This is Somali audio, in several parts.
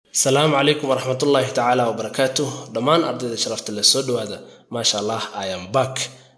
asalaamu calaykum waraxmatullaahi tacaala wabarakaatu dhammaan ardayda sharafta le soo dhawaada maasha allah iam back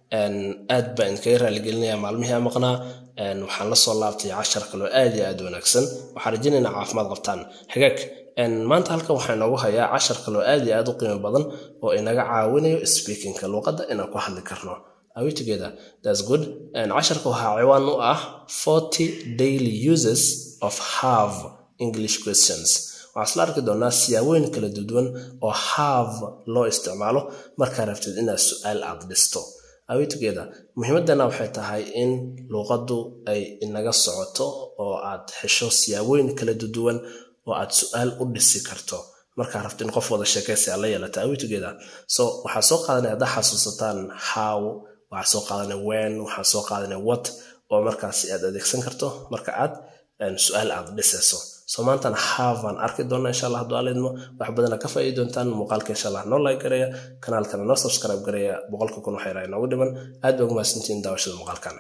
aad baa idinkaga raaligelinaya maalmihii a maqnaa waxaan la soo laabtay cashar kaloo aad iyo aad wanaagsan waxaan rajaynaynaa caafimaad qabtaan hagaag maanta halkan waxaa inoogu hayaa cashar kaloo aad iyo aad u qiimo badan oo inaga caawinayo speakingka luuqadda inaan ku hadli karno Are we together? That's good. And casharka waxaa ciwaan u ah 40 daily uses of have English questions. waxaa isla arki doonaa siyaabooyin kala duwan oo have loo isticmaalo markaa rabtid inaad su-aal aad dhisto Are we together? muhiimadana waxay tahay in luuqaddu ay inaga socoto oo aad hesho siyaabooyin kala duwan oo aad su-aal u dhisi karto markaa rabto in qof wada sheekaysi aad la yeelata Are we together? so waxaa soo qaadanaya haddaa xasuusataan how waxaa soo qaadanaya when waxaa soo qaadanaya what oo markaasi aad adeegsan karto marka aad su-aal aad dhisayso so maantana havan arki doona insha allah hadduu alidmo wax badana ka faa'iidi doontaan muuqaalka insha allah noo like gareeya kanaalkana noo subscribe gareeya boqolka kun waxay raay noogu dhiman aad baa ugu mahadsantihiin daawashada muuqaalkan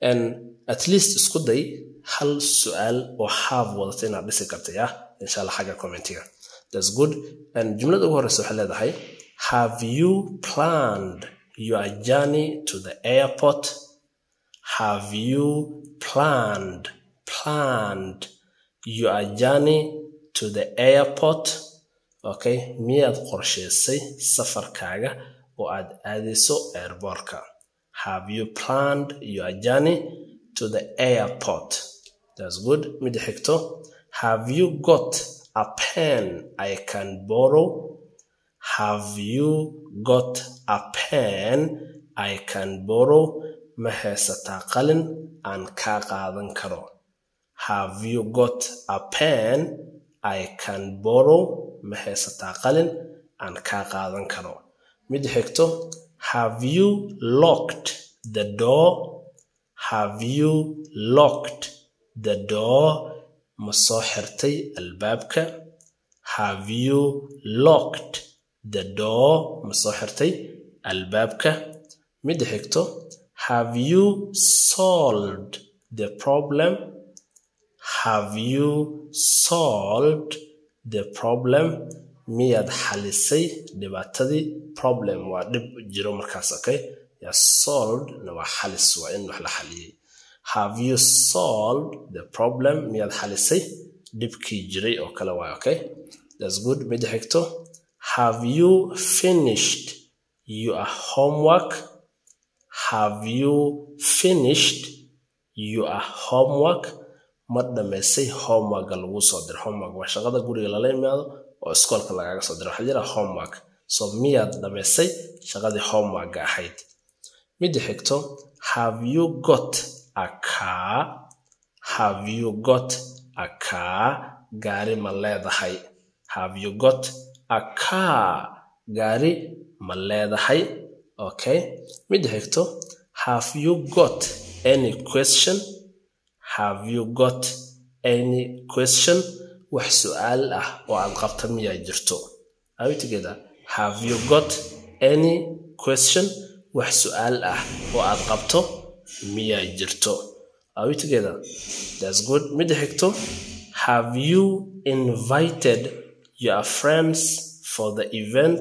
at least isku day hal su-aal oo have wadata inaad dhisi karta ya insha allah xagga commentiga that's good jumlada ugu horeysa waxay leedahay have you planned your journey to the airport have you planned planned your journey to the airport okay miyaad qorshaysay safarkaaga oo aad aadayso airbortka have you planned your journey to the airport that's good mida xigto have you got a pen i can borrow have you got a pen i can borrow ma haysataa qalin aan kaa qaadan karo have you got a pen i can borrow ma haysataa qalin aan kaa qaadan karo mid xigto have you locked the door have you locked the door ma soo xirtay albaabka have you locked the door ma soo xirtay albaabka mid xigto have you solved the problem have you solved the problem miyaad xalisay dhibaatadii problem waa dhib jiro markaas okay ya solved na waa xalis waa in wax la xaliyey have you solved the problem miyaad xalisay dhibkii jiray oo kale waay okay that's good mida xigto have you finished your homework have you finished your homework ma dhammaysay homeworka lagu soo diro homework waa shaqada guriga lala imaado oo iskoolka lagaaga soo diro waxaa jira homework so miyaad dhammaysay shaqadii homeworka ahayd mida xigto have you got a car have you got a car gaari ma leedahay have you got a car gaari ma leedahay okay mida xigto have you got any question have you got any question wax su-aal ah oo aad qabta miyaa jirto are we together have you got any question wax su-aal ah oo aad qabto miyaa jirto are we together that's good mida xigto have you invited your friends for the event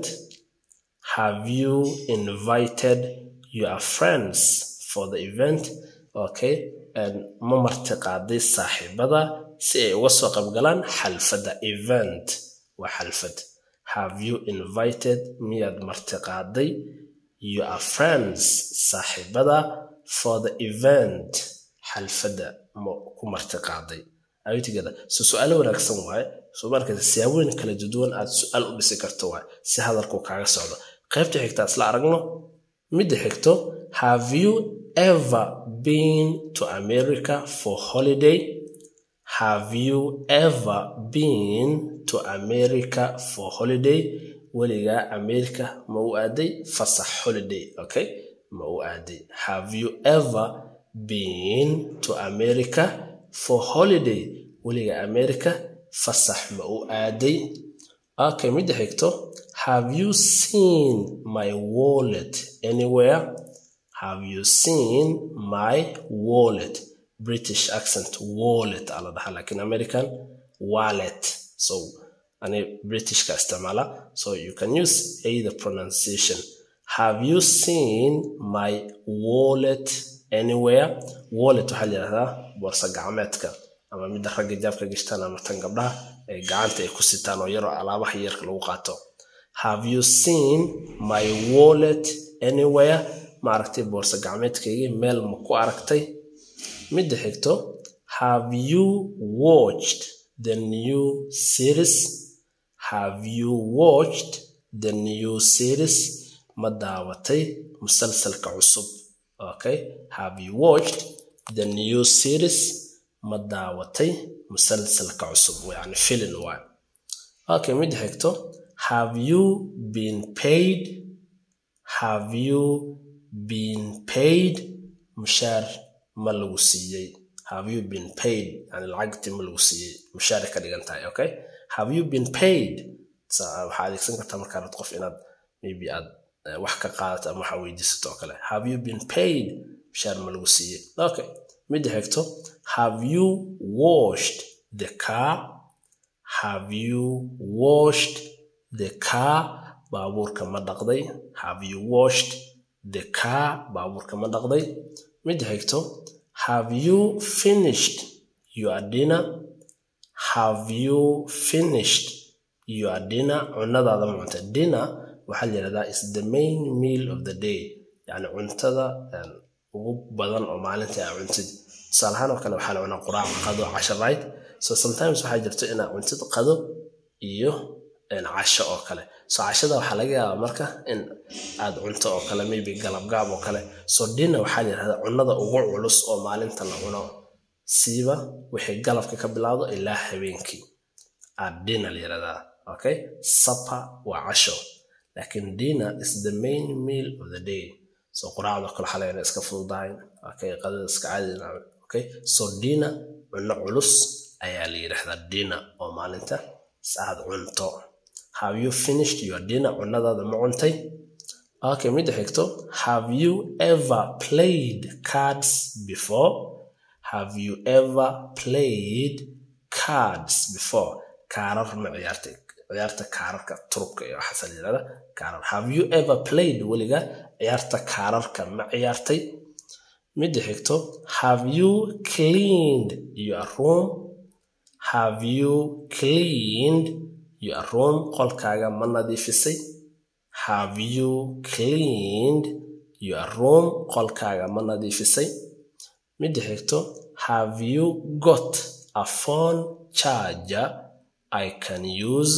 have you invited your friends for the event okay ma martiqaaday saaxiibada si ay uga soo qaybgalaan xalfadda event waa xalfad have you invited miyaad martiqaaday your friends saaxiibada for the event xalfadda ma ku martiqaaday aytigada so su-aalo wanaagsan waaye soo markaysa siyaabooyin kala duwan aad su-aal u dhisi karto waaye si hadalku kaaga socdo qaybta xigta isla aragno midda xigto have you ever been to America for holiday? Have you ever been to America for holiday? weligaa America ma u aaday fasax holiday okay ma u aaday have you ever been to America for holiday weligaa America fasax ma u aaday okay midda xigto have you seen my wallet anywhere have you seen my wallet british accent wallet ala dhaha lakin american wallet so ani britishka isticmaala so you can use either pronunciation have you seen my wallet anywhere wallet waxaa layidhahdaa boorsa gacmeedka ama midda ragga jaabka gashtaan ama tan gabdhaha ay gacanta ay ku sitaan oo yaroo alaabaha yarka lagu qaato have you seen my wallet anywhere ma aragtay boorsa gacmeedkaygii meel ma ku aragtay midda xigto have you watched the new series have you watched the new series ma daawatay musalsalka cusub okay have you watched the new series ma daawatay musalsalka cusub yani filin waay okay midda xigto have you been paid have you been paid mushaar ma lagu siiyey have you been paid yani lacagtii ma lagu siiyey mushaaray ka dhigan tahay okay have you been paid waxaa adeegsan kartaa markaa rabto qof inaad maybe aad wax ka qaadato ama waxa weydiisato oo kale have you been paid mushaar ma lagu siiyey okay midda xigto have you washed the car have you washed the car baabuurka ma dhaqday have you washed the car baabuurka ma dhaqday midda xigto have you finished your dinner have you finished your dinner cunadaada ma cunta dinner waxaa la yidhahdaa is the main meal of the day yani cuntada ugu badan oo maalinta aa cuntid tusaalahaan oo kale waxaa la cunaa quraac qado casho right so sometimes waxaa jirto inaa cuntid qado iyo casho oo kale so cashada waxaa laga yaabaa marka in aad cunto oo kale maybe galabgaab oo kale so dinner waxaa la yidhahdaa cunada ugu culus oo maalinta la cuno siiba wixii galabka ka bilaado ilaa habeenkii aa dinner la yidhahdaa okay supper waa casho laakiin dinner is the main meal of the day so quraacda kale waxaa laga iska fududahay okay qadada iska caadi okay so dinner cunno culus ayaa la yidhahdaa dinner oo maalinta aad cunto have you finished your dinner cunadaada ma cuntay okay midda xigto have you ever played cards before have you ever played cards before kaarar ma ciyaartay ciyaarta kaararka turubka iyo waxaasa la yidhahda kaarar have you ever played weliga ciyaarta kaararka ma ciyaartay midda xigto have you cleaned your room have you cleaned your room qolkaaga ma nadiifisay have you cleaned your room qolkaaga ma nadiifisay midda xigto have you got a phone charger I can use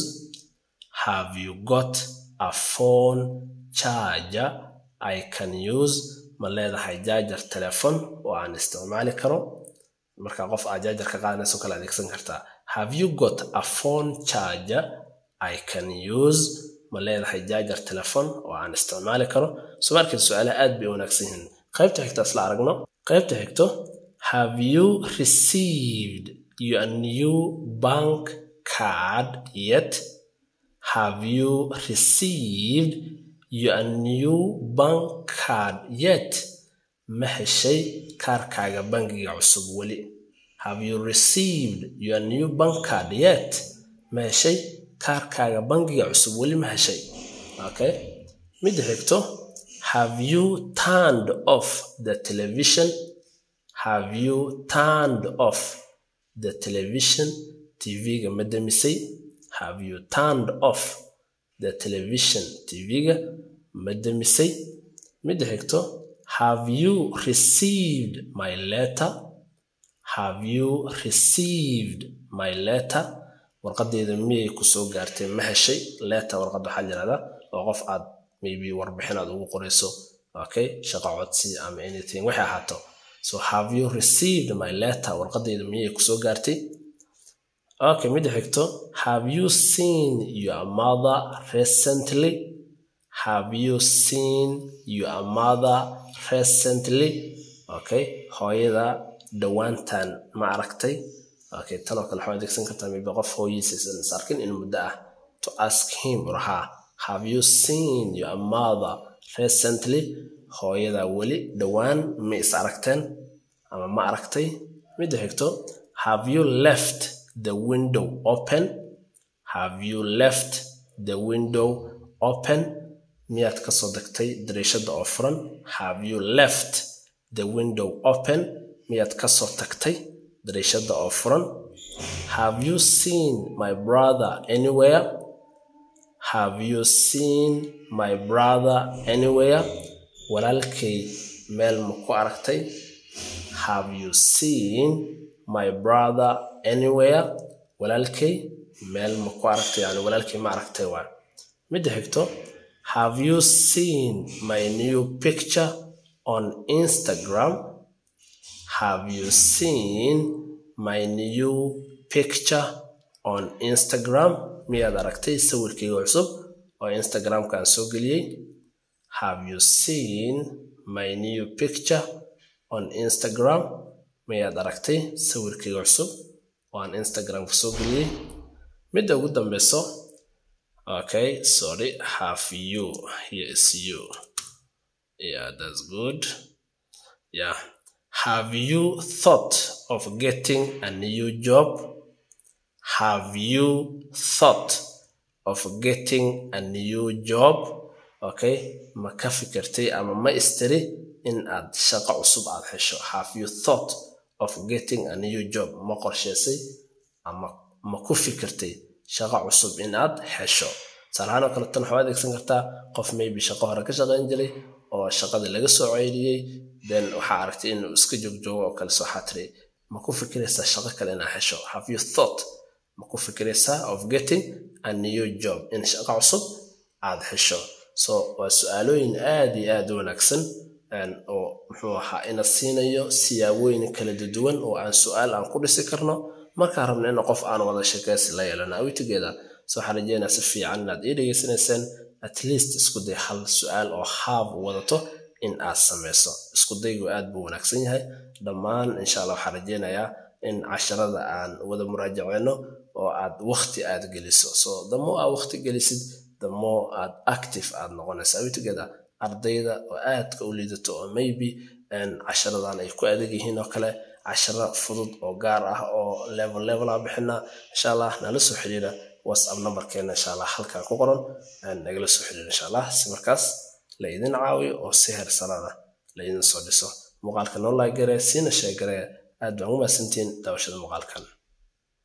have you got a phone charger I can use ma leedahay jaajar telefon oo aan isticmaali karo marka qof aad jaajar ka qaadanayso kala adeegsan kartaa have you got a phone charger I can use ma leedahay jaajar telefon oo aan isticmaali karo so markii su-aalaha aad bay wanaagsan yihiin qaybta xigta isla aragno qaybta xigto have you received your new bank card yet have you received your new bank card yet ma heshay kaarkaaga bangiga cusub weli have you received your new bank card yet ma heshay kaarkaaga bangiga cusub weli ma heshay okay midda xigto have you turned off the television have you turned off the television tv-ga ma demisay have you turned off the television tv-ga ma demisay midda xigto have you received my letter have you received my letter warqadeeda miyay kusoo gaartay ma heshay letter warqad waxaa yirahdaa oo qof aad maybe warbixin aad ugu qorayso okay shaqo codsi ama anything waxay ahaato so have you received my letter warqadeeda miyay kusoo gaartay okay midda xigto have you seen your mother recently have you seen your mother recently okay hooyada dhowaantan ma aragtay okay tan oo kale waxaa adeegsan kartaa maybe qof hooyiisa is arkin in muddo ah to ask him or her have you seen your mother recently hooyada weli dhowaan ma is aragteen ama ma aragtay midda xigto have you left the window open have you left the window open miyaad kasoo degtay dariishada oo furan have you left the window open miyaad kasoo tagtay dariishada oo furan have you seen my brother anywhere have you seen my brother anywhere walaalkay meel ma ku aragtay have you seen my brother anywhere walaalkay meel ma ku aragtay yani walaalkay ma aragtay waa midda xigto have you seen my new picture on instagram have you seen my new picture on instagram miyaad aragtay sawirkayga cusub oo instagramka aan soo geliyey have you seen my new picture on instagram miyaad aragtay sawirkayga cusub oo aan instagramka soo geliyey midda ugu dambeyso okay sorry have you here is you yeah that's good yeah have you thought of getting a new job have you thought of getting a new job okay ma ka fikirtay ama ma istiri in aad shaqo cusub aad hesho have you thought of getting a new job ma qorsheysay ama ma ku fikirtay shaqo cusub in aad hesho tusaalahaan oo kale tan waxaa adeegsan kartaa qof maybe shaqo hore ka shaqayn jiray oo shaqadii laga soo ceyriyey then waxaa aragtay inuu iska joogjoogo oo kale soo xatiri ma ku fikiraysaa shaqo kale inaad hesho have you thought ma ku fikiraysaa of getting a new job in shaqo cusub aad hesho so waa su-aalooyin aad iyo aad u wanaagsan oo muxuu ahaa ina siinayo siyaabooyin kala duwan oo aan su-aal aan ku dhisi karno markaan rabno in qof aan wada sheekaysi la yeelano awitigeeda so waxaan rajeynaa si fiican inaad ii dhegeysanayseen at least isku day hal su-aal oo haab wadato in aad samayso isku daygu aad buu wanaagsan yahay dhammaan insha allah waxaan rajeynayaa in casharada aan wada muraajaceyno oo aad wakti aad geliso so damo aad wakti gelisid damo aad active aad noqonaysa awitigeeda ardayda oo aadka u liidato oo maybe casharadan ay ku adag yihiin oo kale casharo fudud oo gaar ah oo level level aan bixinaa insha allah nala soo xiriira whatsapp numberkeena insha allah halkan ku qoran nagala soo xiriira insha allah si markaas la idin caawiyo oo si heersanada la idin soo dhiso muuqaalka noo laagare siina sheegare aad baan u mahadsantihiin daawashada muuqaalkan